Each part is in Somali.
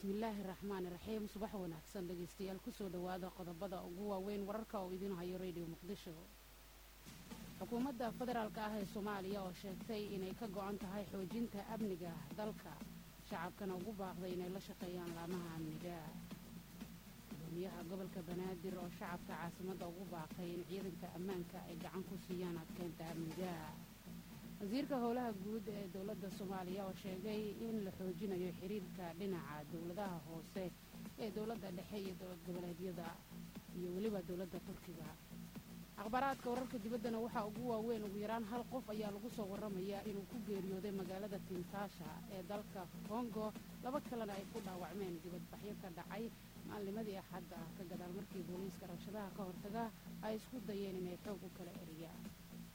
bismillaahi raxmaani raxiim subax wanaagsan dhegeystayaal kusoo dhowaada qodobada ugu waaweyn wararka oo idiin hayo radio muqdisho xukuumadda federaalk ah ee soomaaliya oo sheegtay inay ka go-an tahay xoojinta amniga dalka shacabkana ugu baaqday inay la shaqeeyaan laamaha amniga gudoomiyaha gobolka banaadir oo shacabka caasimadda ugu baaqay in ciidanka ammaanka ay gacan ku siiyaan adkeynta amniga wasiirka howlaha guud ee dowladda soomaaliya oo sheegay in la xoojinayo xiriirka dhinaca dowladaha hoose ee dowladda dhexe iyo dowlad goboleedyada iyo weliba dowladda turkiga akhbaaraadka wararka dibaddana waxaa ugu waaweyn ugu yaraan hal qof ayaa lagu soo waramayaa inuu ku geeriyooday magaalada kintaasha ee dalka kongo laba kalena ay ku dhaawacmeen dibadbaxyo ka dhacay maalnimadii axadda ah ka gadaal markii booliiska rabshadaha ka hortaga ay isku dayeen inay xoog u kala eriyaan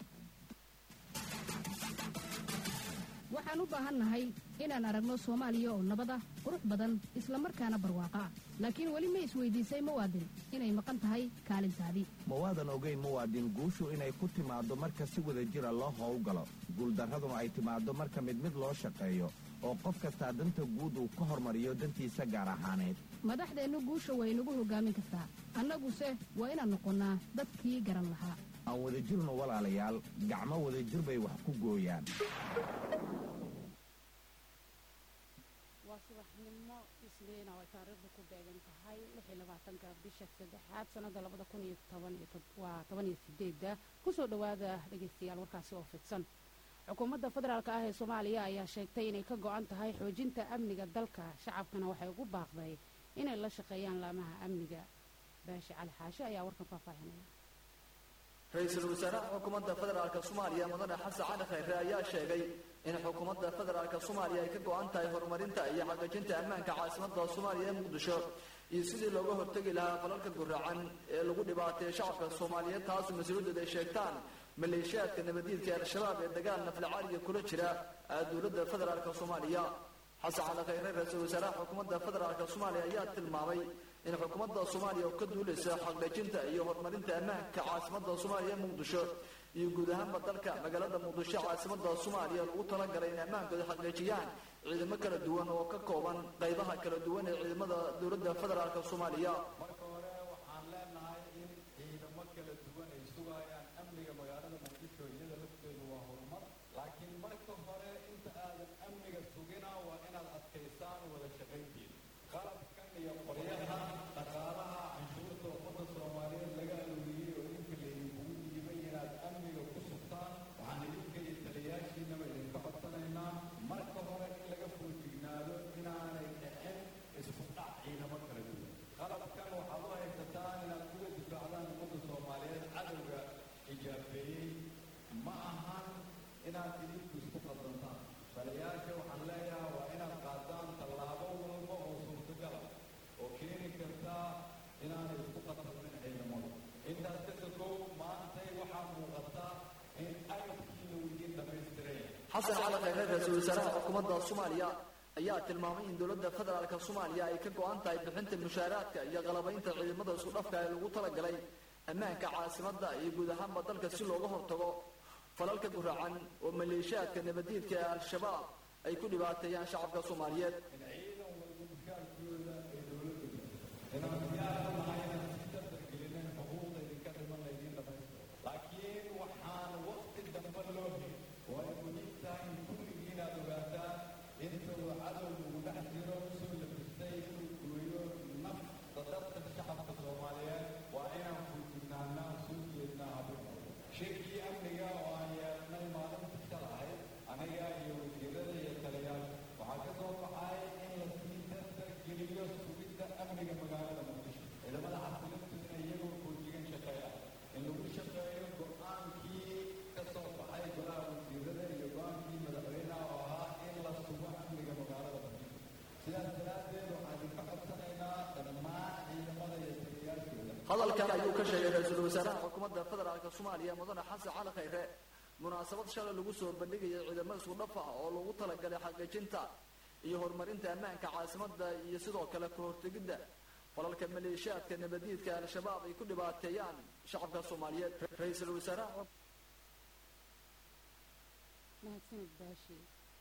waxaan u baahannahay inaan aragno soomaaliya oo nabad ah qurux badan isla markaana barwaaqa ah laakiin weli ma isweydiisay muwaadin inay maqan tahay kaalintaadii mawaadan ogeyn muwaadin guushu inay ku timaaddo marka si wada jira loo howlgalo guuldarraduna ay timaaddo marka mid mid loo shaqeeyo oo qof kastaa danta guud uu ka hormariyo dantiisa gaar ahaaneed madaxdeennu guusha way nagu hoggaamin kartaa annaguse waa inaan noqonnaa dadkii garan lahaa aan wadajirno walaalayaal gacmo wadajir bay wax ku gooyaan waa subaxnimo isniina oo ay taariikhdu ku beegan tahay ka bisha saddexaad sannada waa toban iyo sideedda kusoo dhowaada dhegaystayaal warkaasi oo fidsan xukuumadda federaalk ah ee soomaaliya ayaa sheegtay inay ka go-an tahay xoojinta amniga dalka shacabkana waxay ugu baaqday inay la shaqeeyaan laamaha amniga baashi cali xaashe ayaa warkan faahfaahinaya ra-iisul wasaaraha xukuumadda federaalka soomaaliya mudane xasan cali khayre ayaa sheegay in xukuumadda federaalka soomaaliya ay ka go-an tahay horumarinta iyo xaqiijinta ammaanka caasimadda soomaaliya ee muqdisho iyo sidii looga hortegi lahaa falalka guraacan ee lagu dhibaateeyo shacabka soomaaliyeed taasu mas-uuliyadooda ay sheegtaan maleeshiyaadka nabadiidka ee al-shabaab ee dagaal naflacaaliga kula jira dowladda federaalka soomaaliya xasan cali khayre ra-iisul wasaaraha xukuumadda federaalka soomaaliya ayaa tilmaamay in xukuumadda soomaaliya oo ka duulaysa xaqdhejinta iyo horumarinta ammaanka caasimadda soomaaliya ee muqdisho iyo guud ahaanba dalka magaalada muqdisho caasimadda soomaaliya lagu talagalay in ammaankooda xaqdhejiyaan ciidamo kala duwan oo ka kooban qaybaha kala duwan ee ciidamada dowladda federaalka soomaaliya marka hore waxaan leenahay in ciidamo kala duwan ay sugayaan amniga magaalada muqdisho iyada lafteedu waa horumar laakiin marka hore inta aadan amniga sugina waa inaad adkaysaan wada shaqayntiina qalabkan iyo qoryaha dhaqaalaha canshuurta ummadda soomaaliyeed laga arooriyey oo idinka laydinkugu dhiibay inaad amniga ku sugtaan waxaan idinka iyo taliyaashiinaba idinka codsanaynaa marka hore in laga foojignaado inaanay dhicin isku dhac ciidamo kala duwan qalabkan waxaad u haysataan inaad kuga difaacdaan ummadda soomaaliyeed cadowga ijaabeeyey ma ahan inaad idinku isku qadantaan taliyaasha waxaan leeyahay waa inaad qaadaan tallaabo walba oo suurtagala oo keeni karta inaanay isku qatalmin ciidamada intaas ka sokow maantay waxaa muuqata in agabkiina uu idiin dhammaystiray xasan cali khayre ra-iisul wasaaraha xukuumadda soomaaliya ayaa tilmaamay in dowladda federaalka soomaaliya ay ka go-an tahay bixinta mushaaraadka iyo qalabaynta ciidamada isku dhafka ee lagu talagalay ammaanka caasimadda iyo guud ahaanba dalka si looga hortago falalka guraacan oo maleeshiyaadka nabadiidka ee al-shabaab ay ku dhibaateeyaan shacabka soomaaliyeed in ciidan walba mushaarkooda ay dowladdu inaan diyaar u nahay inaan si dardargelinen xuquuqda idinka dhiman laydiin dhamaystiro laakiin waxaan waqti dambe loo helin oo ay muhiim tahay in kulligiin aad ogaataan inta uu cadow ugu dhex jiro soo labistay inuu gooyo nafta dadka shacabka soomaaliyeed waa inaan fuujignaanaa soo jeednaa habin shirkii amniga oo aan yeelnay maalinta shalahay aniga iyo wasiirada iyo taliyaal waxaa ka soo baxay in la sii dardargeliyo sugidda amniga magaalada muqdisho ciidamada xasilintu inay iyagoo foojigan shaqeeyaan in lagu shaqeeyo go-aankii ka soo baxay golaha wasiirada iyo go-aankii madaxweynaha oo ahaa in la sugo amniga magaalada muqdisho sidaas daraaddeed waxaan idinka codsanaynaa dhammaan ciidamada iyo taliyaashooda hadalkan ayuu ka sheegay ra-iisul wasaaraha xukuumadda federaalka soomaaliya mudane xasan cali khayre munaasabad shalay lagu soo bandhigaya ciidamo isku dhafa oo lagu talagalay xaqiijinta iyo horumarinta ammaanka caasimadda iyo sidoo kale ka hortegidda falalka maleeshiyaadka nabadiidka al-shabaab ay ku dhibaateeyaan shacabka soomaaliyeed ra-iisul wasaaraha mahadsanid baashi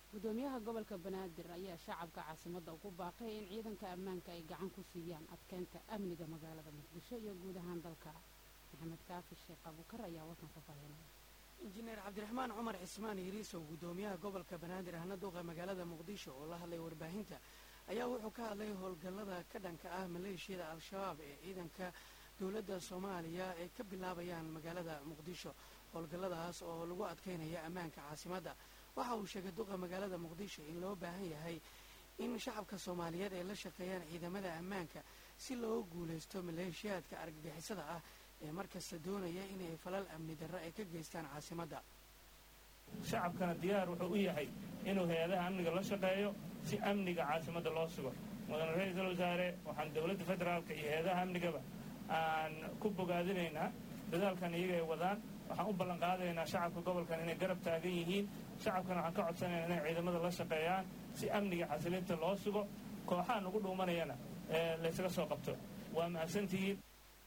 gudoomiyaha gobolka banaadir ayaa shacabka caasimadda ugu baaqay in ciidanka ammaanka ay gacan ku siiyaan adkeynta amniga magaalada muqdisho iyo guud ahaan dalka maxamed kaafi sheekh abukar ayaa warkan faahfaahinaya injineer cabdiraxmaan cumar cismaan hiriisow gudoomiyaha gobolka banaadir ahna duuqa magaalada muqdisho oo la hadlay warbaahinta ayaa wuxuu ka hadlay howlgallada ka dhanka ah maleeshiyada al-shabaab ee ciidanka dowladda soomaaliya ay ka bilaabayaan magaalada muqdisho howlgalladaas oo lagu adkeynaya ammaanka caasimadda waxa uu sheegay duqa magaalada muqdisho in loo baahan yahay in shacabka soomaaliyeed ay la shaqeeyaan ciidamada ammaanka si loo guulaysto maleeshiyaadka argagixisada ah ee markasta doonaya inay falal amni darro ay ka geystaan caasimadda shacabkana diyaar wuxuu u yahay inuu hay-adaha amniga la shaqeeyo si amniga caasimadda loo sugo mudane ra-iisul wasaare waxaan dowladda federaalka iyo hay-adaha amnigaba aan ku bogaadinaynaa dadaalkan iyaga ay wadaan waxaan u ballan qaadaynaa shacabka gobolkan inay garab taagan yihiin shacabkana waxaan ka codsanaynaa inay ciidamada la shaqeeyaan si amniga xasilinta loo sugo kooxaha nagu dhuumanayana ee laysaga soo qabto waa mahadsantihiin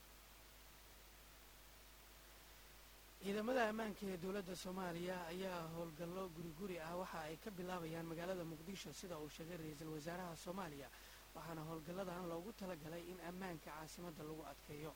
ciidamada ammaanka ee dowladda soomaaliya ayaa howlgallo guri guri ah waxa ay ka bilaabayaan magaalada muqdisho sida uu sheegay ra-iisul wasaaraha soomaaliya waxaana howlgalladan loogu talagalay in ammaanka caasimadda lagu adkeeyo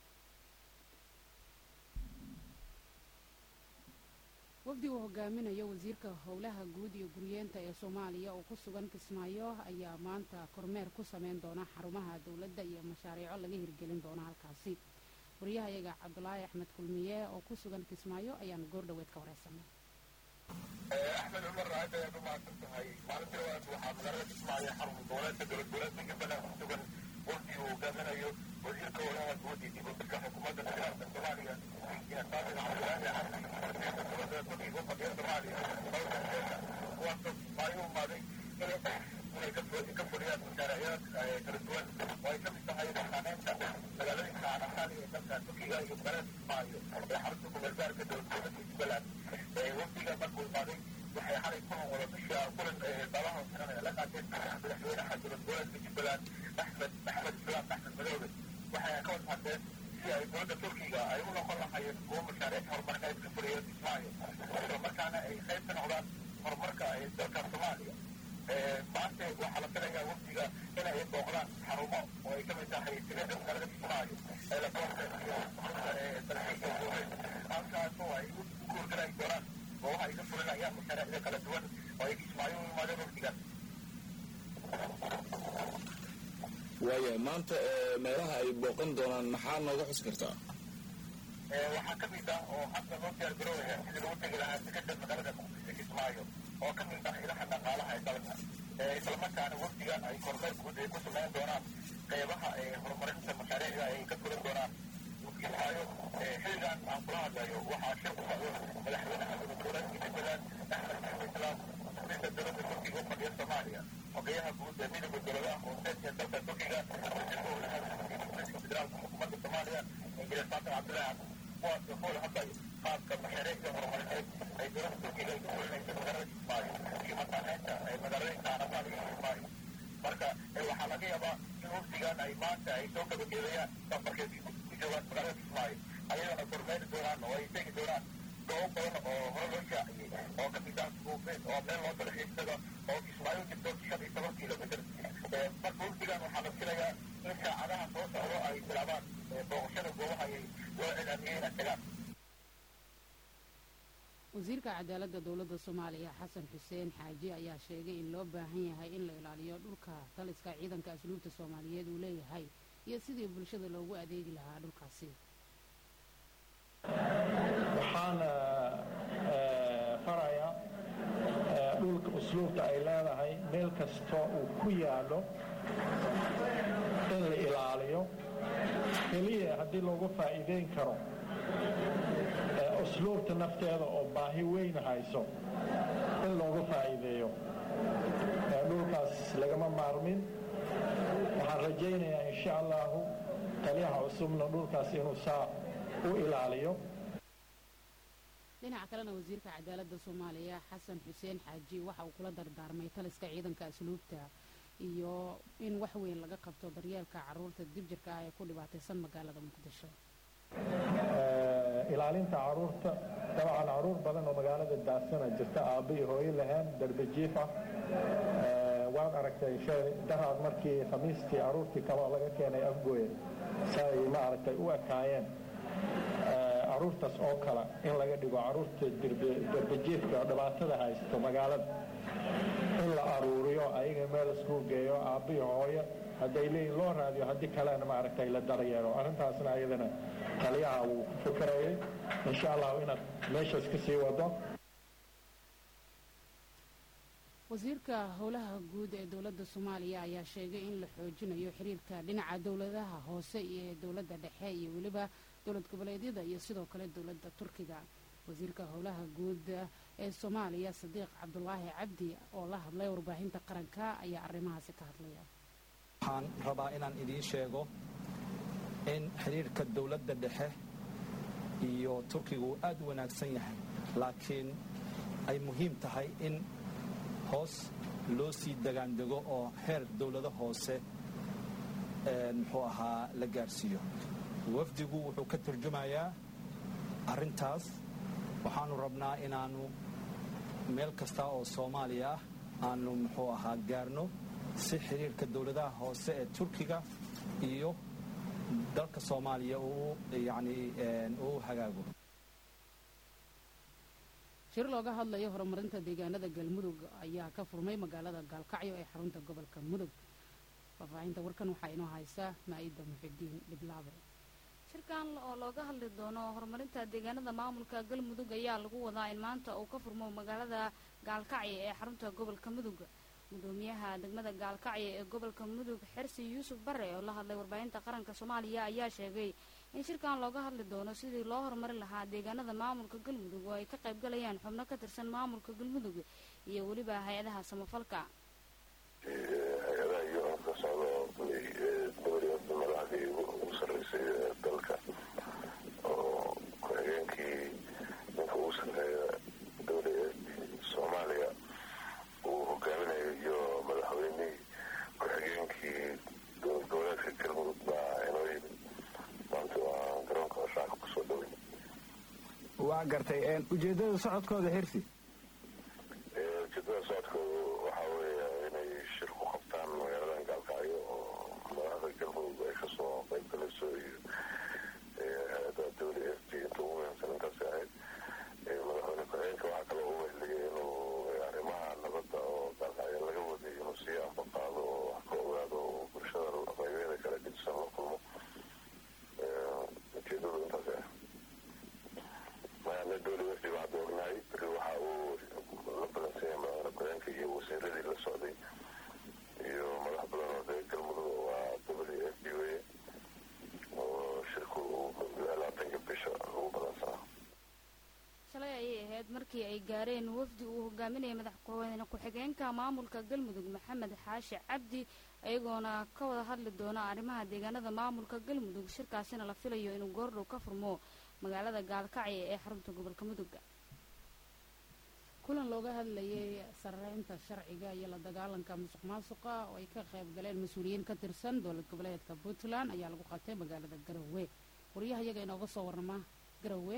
wafdi uu hogaaminayo wasiirka howlaha guud iyo guryeenta ee soomaaliya oo ku sugan kismaayo ayaa maanta kormeer ku sameyn doona xarumaha dowladda iyo mashaariico laga hirgelin doona halkaasi wariyahayaga cabdulaahi axmed kulmiye oo ku sugan kismaayo ayaan goor dhoweed ka wareysanay axmed cumar aad ayaad u mahadsan tahay maalintii labaad waxaa magaalada kismaayo xarun goboleedka dowlad goboleedka jubbaland ku sugan wafdi uu hogaaminayo wasiirka howlaha guud iyo dib u dhigka xukuumadda federaalka soomaaliya iyo saabir cabdulaahi xasan wasiirka dowladda fadhiga u fadhiya soomaaliya howlka keena kuwaasoo kismaayo u imaaday inay ka fuliyaan mashaariicyaad kala duwan oo ay ka mid tahay dhaqaaneynta magaalooyinka anaxaali ee dalka turkiga iyo magaalada kismaayo ee xarunta kumeelgaarka dowlad goboleedka jubbaland wafdiga markuu imaaday waxay xalay kulan wada bisha kulan daabaha xiran ee la qaateen madaxweynaha dowlad goboleedka jubbaland axmed axmed islaam axmed madoobe waxay ka wada hadleen si ay dowladda turkiga ay u noqon lahayeen kuwo mashaariic horumarineed ka fuliya kismaayo isla markaana ay qayb ka noqdaan horumarka ee dalka soomaaliya maanta waxaa la filayaa wafdiga inay booqdaan xarumo oo ay ka mid tahay tigada magaalada kismaayo ee la doorta iyo dalxiiska dowleed halkaasoo ay u kuurgalayi doonaan goobaha ay ka fulinayaan mashaariicda kala duwan oo ay kismaayo u imaadeen wafdigan waaya maanta meelaha ay booqan doonaan maxaa nooga xusi kartaa waxaa ka mid ah oo hadda loo diyaar garoobaya sidii lagu tegi lahaa tigada magaalada muqdisho kismaayo oo ka mid ah ilaha dhaqaalaha ee dalka islamarkaana wafdigan ay kormeer guud ay ku sameyn doonaan qeybaha horumarinta mashaariicda ay ka fulan doonaan kismaayo xilligan aan kula hadlayo waxaa shir ku socdo madaxweynaha dowlad goboleedka jubbaland axmed maxamed islaam wasiirka dowladda turkiga u fadhiya soomaaliya xogeyaha guud ee midowda dowladaha hooseed ee dalka turkiga wasiirka howlaha dowladda federaalka xukuumadda soomaaliya injineer saatar cabdilaahi kuwaas oo howla hadlayo qaabka mashaariicda horumarineed ay dowladda turkiga ay ku fulinayso magaalada kismaayo iyo mataaneynta magaalooyinka anafaal iyo kismaayo marka waxaa laga yaabaa in wafdigan ay maanta ay soo gabagabeeyaan safarkeedii ku joogaan magaalada kismaayo ayagana kormeeri doonaan oo ay tegi doonaan goobo badan oo hore loo shaaciyey oo ka mid ah suuqeed oo meel loo dalxiisaga oo kismaayo jirto shan iyo toban kilomitr marka wafdigan waxaa la filayaa in saacadaha soo socdo ay bilaabaan booqashada goobaha ay loo cilaamiyey inay tagaan wasiirka cadaaladda dowladda soomaaliya xasan xuseen xaaji ayaa sheegay in loo baahan yahay in la ilaaliyo dhulka taliska ciidanka asluubta soomaaliyeed uu leeyahay iyo sidii bulshada loogu adeegi lahaa dhulkaasi waxaana farayaa dhulka usluubta ay leedahay meel kastoo uu ku yaallo in la ilaaliyo keliya haddii loogu faa'iideyn karo usluubta nafteeda oo baahi weyn hayso in loogu faa'iideeyo dhulkaas lagama maarmin waxaan rajaynayaa insha allahu taliyaha cusubna dhulkaas inuu saa u ilaaliyo dhinaca kalena wasiirka cadaaladda soomaaliya xasan xuseen xaaji waxa uu kula dardaarmay taliska ciidanka asluubta iyo in wax weyn laga qabto daryeelka caruurta dibjirka ah ee ku dhibaataysan magaalada muqdisho ilaalinta caruurta dabcan caruur badan oo magaalada daasana jirta aabba iyo hooyo lahayn darbe jiif ah waad aragtay daraad markii khamiistii aruurtii kaloo laga keenay afgooye say ma aragtay u ekaayeen caruurtaas oo kale in laga dhigo caruurta derbajeedka oo dhibaatada haysto magaalada in la aruuriyo ayaga meel isku geeyo aabbiyo hooyo hadday leeyihin loo raadiyo haddii kalena maaragtay la daryeelo arrintaasna ayadana taliyaha wuu ku fikirayay insha allahu inaad meeshaas ka sii wado wasiirka howlaha guud ee dowladda soomaaliya ayaa sheegay in la xoojinayo xiriirka dhinaca dowladaha hoose iyo dowladda dhexe iyo weliba dowlad goboleedyada iyo sidoo kale dowladda turkiga wasiirka howlaha guud ee soomaaliya sadiiq cabdulaahi cabdi oo la hadlay warbaahinta qaranka ayaa arrimahaasi ka hadlaya waxaan rabaa inaan idiin sheego in xiriirka dowladda dhexe iyo turkiga uu aad u wanaagsan yahay laakiin ay muhiim tahay in hoos loo sii degaandego oo heer dowlado hoose muxuu ahaa la gaarsiiyo wafdigu wuxuu ka turjumayaa arrintaas waxaanu rabnaa inaannu meel kasta oo soomaaliya ah aanu muxuu ahaa gaarno si xiriirka dowladaha hoose ee turkiga iyo dalka soomaaliya uu yacni uu hagaago shir looga hadlayo horumarinta deegaanada galmudug ayaa ka furmay magaalada gaalkacyo ee xarunta gobolka mudug faahfaahinta warkan waxaa inoo haysaa maa'ida muxidiin dhiblaabe shirkan oo looga hadli doono horumarinta deegaanada maamulka galmudug ayaa lagu wadaa in maanta uu ka furmo magaalada gaalkacyo ee xarunta gobolka mudug gudoomiyaha degmada gaalkacyo ee gobolka mudug xersi yuusuf bare oo la hadlay warbaahinta qaranka soomaaliya ayaa sheegay in shirkan looga hadli doono sidii loo horumarin lahaa deegaanada maamulka galmudug oo ay ka qaybgalayaan xubno ka tirsan maamulka galmudug iyo weliba hay-adaha samafalka hay-adaha iyo ka socda dowliyada madaxdii ugu sarreysay dalka oo ku-xigeenkii ninka ugu sarreeya dowliyad soomaaliya uu hogaaminayo iyo madaxweynihii ku-xigeenkii dowlad goboleedka galmudug baa inoo yimid maanta waa garoonka shacabka kusoo dhaway waa gartay ujeedada socodkooda xirsi ujeedada socodkooda waxaa weeya inay shir ku qabtaan magaaladan gaalkacyo oo madaxda galmudug ay kasoo qayb galayso iyo hay-ada dowli f d inta ugu muhiimsan intaasi ahayd madaxweyne ku-xigeenka waxaa kaloo u weheliyay inuu arrimaha nabadda oo gaalkacyo laga waday inuu sii ambaqaado oo wax ka ogaado oo bulshada qaybeeda kala gedisan la kulmo ujeedadu intaasi ah magaalada dowli f d waxaad ognahay beri waxa uu la balansanyay madaxweyne ku-xigeenka iyo wasiiradii la socday iyo madax badan oo reer galmudug waa w f d weye oo shirku labaatanka bisha ugu badansanaa shalay ayay ahayd markii ay gaareen wafdi uu hogaaminayay madaxweyne ku-xigeenka maamulka galmudug maxamed xaashi cabdi iyagoona ka wada hadli doona arrimaha deegaanada maamulka galmudug shirkaasina la filayo inuu goordhow ka furmo magaalada gaalkacyo ee xarunta gobolka mudug kulan looga hadlayay sarreynta sharciga iyo la dagaalanka musuq maasuqa oo ay ka qayb galeen mas-uuliyiin ka tirsan dowlad goboleedka puntland ayaa lagu qabtay magaalada garowe wariyaha iyaga inooga soo warrama garowe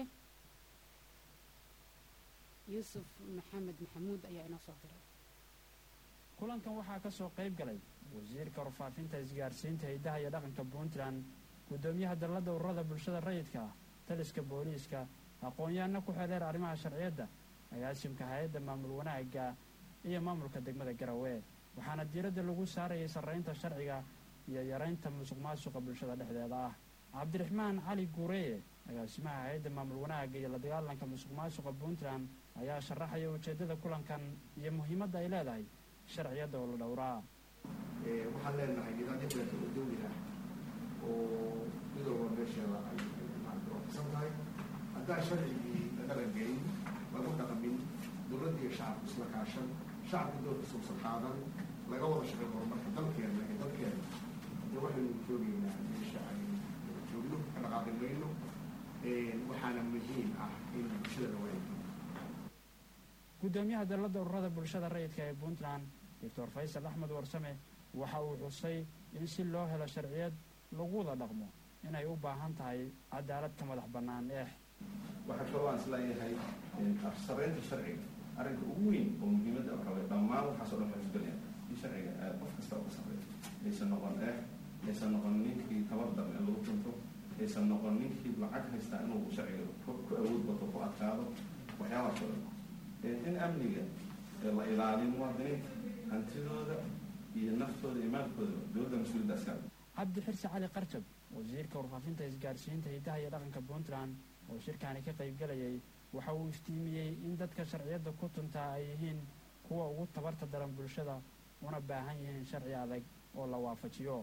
yuusuf maxamed maxamuud ayaa inoo soo diray kulankan waxaa ka soo qayb galay wasiirka warfaafinta isgaarsiinta hiddaha iyo dhaqanka puntland guddoomiyaha dalladda ururada bulshada rayidka ah taliska booliiska aqoon-yahanna ku xeeleer arrimaha sharciyadda agaasimka hay-adda maamul wanaagga iyo maamulka degmada garowe waxaana diiradda lagu saarayay sarraynta sharciga iyo yaraynta musuq maasuqa bulshada dhexdeeda ah cabdiraxmaan cali guureeye agaasimaha hay-adda maamul wanaagga iyo la dagaalanka musuq maasuqa puntland ayaa sharaxaya ujeeddada kulankan iyo muhiimadda ay leedahay sharciyadda oo la dhowraa waxaan leenahay nidaamyo kaleeto oo dawli ah oo midooba meesheeda ay maarata waafaqsan tahay haddaan sharcigii la dhaqangelin lagu dhaqmin dowladda iyo shacabku isla kaashan shacabka doorkiisa usan qaadan laga wada shaqay horumarka dalkeena iyo dalkeena de waxaynu joogaynaa meesha aynu joogno ka dhaqaaqi mayno waxaana muhiim ah in bulshada la waayo guddoomiyaha dalladda ururada bulshada rayidka ee puntland doctor faysal axmed warsame waxa uu xusay in si loo helo sharciyad lagu wada dhaqmo inay u baahan tahay cadaalad ka madax bannaan eex waxaa kaloo aan isleeyahay sarreynta sharciga arrinka ugu weyn oo muhiimadda waxaa waye dhammaan waxaasoo dhan waxay isgalayaan in sharciga aad qof kasta uga sarreeyo aysan noqon eex aysan noqon ninkii tabar darn in lagu tunto aysan noqon ninkii lacag haystaa inuu sharciga ku awood bato ku adkaado waxyaabahaas oo dhan in amniga la ilaaliyo muwaadiniinta hantidooda iyo naftooda iyo maalkooda dowladda mas-uuliyadda askar cabdi xirsi cali qarjab wasiirka warfaafinta isgaarsiinta hidaha iyo dhaqanka puntland oo shirkaani ka qaybgalayay waxa uu iftiimiyey in dadka sharciyadda ku tuntaa ay yihiin kuwa ugu tabarta daran bulshada una baahan yihiin sharci adag oo la waafajiyo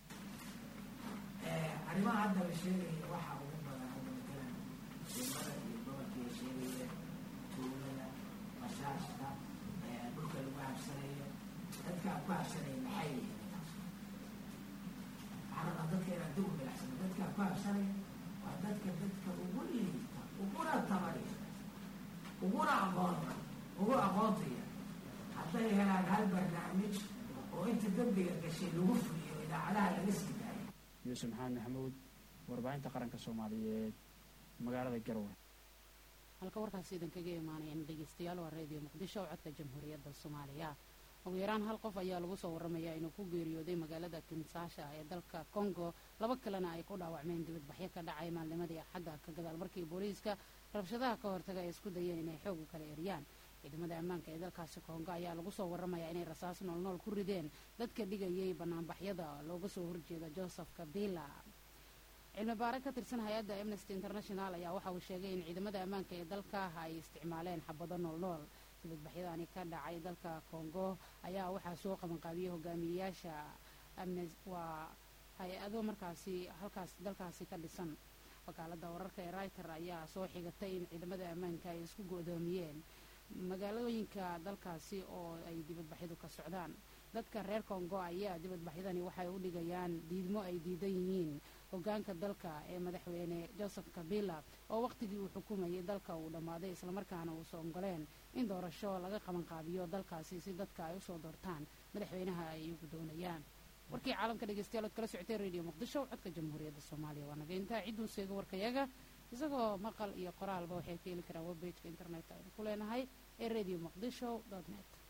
arrimaha hadda la sheegaya waxaa ugu badan hadda matalan suumada iyo gobolkii sheegaya tuulada basaasta dhulka lagu habsanayo dadka ku habsanaya maxay yihiin waxaa dadka inaan dib u milacsano dadka ku habsanaya waa dadka dadka ugu liita uguna tabariya uguna aqoonta ugu aqoontaya hadday helaan hal barnaamij oo inta dembiga gashay lagu fuliyo idaacadaha laga sii daayo yuusuf maxamed maxamuud warbaahinta qaranka soomaaliyeed magaalada garowe halka warkaasi idinkaga imaanayaan dhegeystayaal waa reediyo muqdisho oo codka jamhuuriyadda soomaaliya ugu yaraan hal qof ayaa lagu soo waramayaa inuu ku geeriyooday magaalada kinsaasha ee dalka congo laba kalena ay ku dhaawacmeen dibadbaxyo ka dhacay maalnimadii axadda ka gadaal markii booliiska rabshadaha ka hortaga ay isku dayeen inay xoog u kala eriyaan ciidamada ammaanka ee dalkaasi kongo ayaa lagu soo waramayaa inay rasaas noolnool ku rideen dadka dhigayay banaanbaxyada looga soo horjeeda joseph kabila cilmi baare ka tirsan hay-adda amnesty international ayaa waxa uu sheegay in ciidamada ammaanka ee dalka ay isticmaaleen xabado noolnool dibadbaxyadaani ka dhacay dalka kongo ayaa waxaa soo qabanqaabiyey hogaamiyeyaasha waa hay-ado markaasi halkaas dalkaasi ka dhisan wakaalada wararka ee riter ayaa soo xigatay in ciidamada ammaanka ay isku go-doomiyeen magaalooyinka dalkaasi oo ay dibadbaxyadu ka socdaan dadka reer kongo ayaa dibadbaxyadani waxay u dhigayaan diidmo ay diidan yihiin hogaanka dalka ee madaxweyne joseph kabila oo wakhtigii uu xukumayay dalka uu dhammaaday islamarkaana uusa ongoleen in doorasho laga qabanqaabiyo dalkaasi si dadka ay usoo doortaan madaxweynaha ay iyagu doonayaan warkii caalamka dhegeystayaal ood kala socotee radio muqdisho codka jamhuuriyadda soomaaliya waa naga intaa cidduu seego warkayaga isagoo maqal iyo qoraalba waxay ka heli karaan webbageka internetka aynu ku leenahay ee radio muqdisho net